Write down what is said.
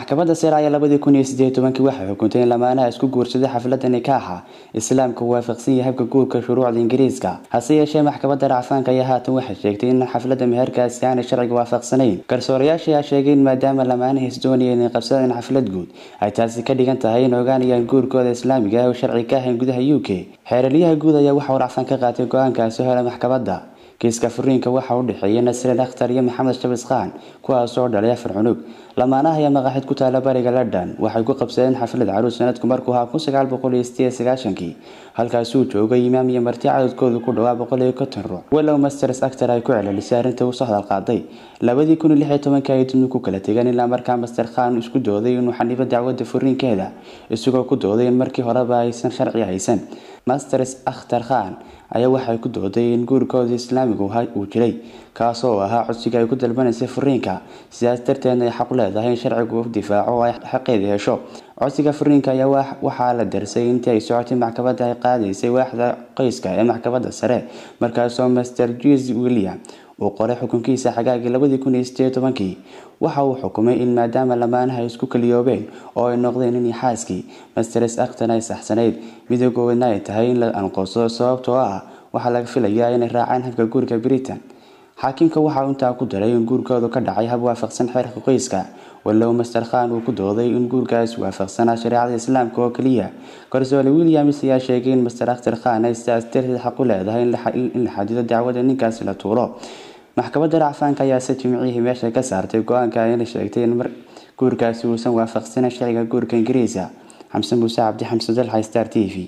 maxkamadda sare ayaa labadii kun iyo sideed tobankii waxay xukuntay in lamaanaha isku guursaday xafladda nikaaxa islaamka uu waafaqsan yahay habka guurka shuruucda ingiriiska hase yeeshee maxkamadda racfaanka ayaa haatan waxay sheegtay in xafladda meherkaasi aanay sharciga waafaqsanayn garsoorayaasha ayaa sheegay in maadaama lamaanaha is doonayeen inay qabsadeen xaflad guud ay taasi ka dhigan tahay in ogaanayaan guurkooda islaamiga ah oo sharci ka ahayn gudaha u k xeeraliyaha guud ayaa waxa uu racfaan ka qaatay go-aankaasi hore maxkamadda kiiska furiinka waxaa u dhexeeyay nasreen akhtar iyo maxamed shabis khan kuwaas oo dhalay afar cunug lamaanaha ayaa maqaaxid ku taala bariga london waxay ku qabsadeen xaflad caruus sanadku markuu ahaa kun sagaal boqol iyo sideed sagaashankii halkaasuu joogay imaam iyo marti cadadkoodu ku dhawaa boqol iyo konton ruux walow masters actor ay ku celcelisay arrinta uu soo hadal qaaday labadii kun iyo lix iyo tobankii ay dibnu ku kala tegeen ilaa markaa master khan isku dooday inuu xanibo dacwadda furiinkeeda isagoo ku dooday in markii horeba aysan sharci haysan masters akhtar khan ayaa waxay ku dooday in guurkooda islaamigu uu jiray kaasoo ahaa codsiga ay ku dalbanaysay furiinka sidaas darteedna ay xaq leedahay in sharcigu u difaaco oo ay xaqeeda hesho codsiga furiinka ayaa waxaa la darsay intii ay socotay maxkamadda ay qaadaysay waaxda qoyska ee maxkamadda sare markaasoo master jes william uu qoray xukunkiisa xagaagii labadii kun iyo sideed tobankii waxa uu xukumay in maadaama lamaanaha ay isku kaliyoobeen oo ay noqdeen in xaaskii masters akhtan ay saxsanayd midoogoodna ay tahay in la anqoso sababtoo ah waxaa laga filayaa inay raacaan habka guurka britain xaakimka waxaa intaa ku daray in guurkoodu ka dhacay hab waafaqsan xeerka qoyska walow master khan uu ku dooday in guurkaas waafaqsanaa shareecada islaamka oo keliya garsoole williams ayaa sheegay in master akhtar khan ay sidaas darteed xaq u leedahay in la xadido dacwada ninkaasi la tuuro maxkamadda racfaanka ayaa se jimcihii meesha ka saartay go-aanka ayna sheegtay in guurkaasi uusan waafaqsanan sharciga guurka ingiriiska xamse muuse cabdi xamse dalxa star t v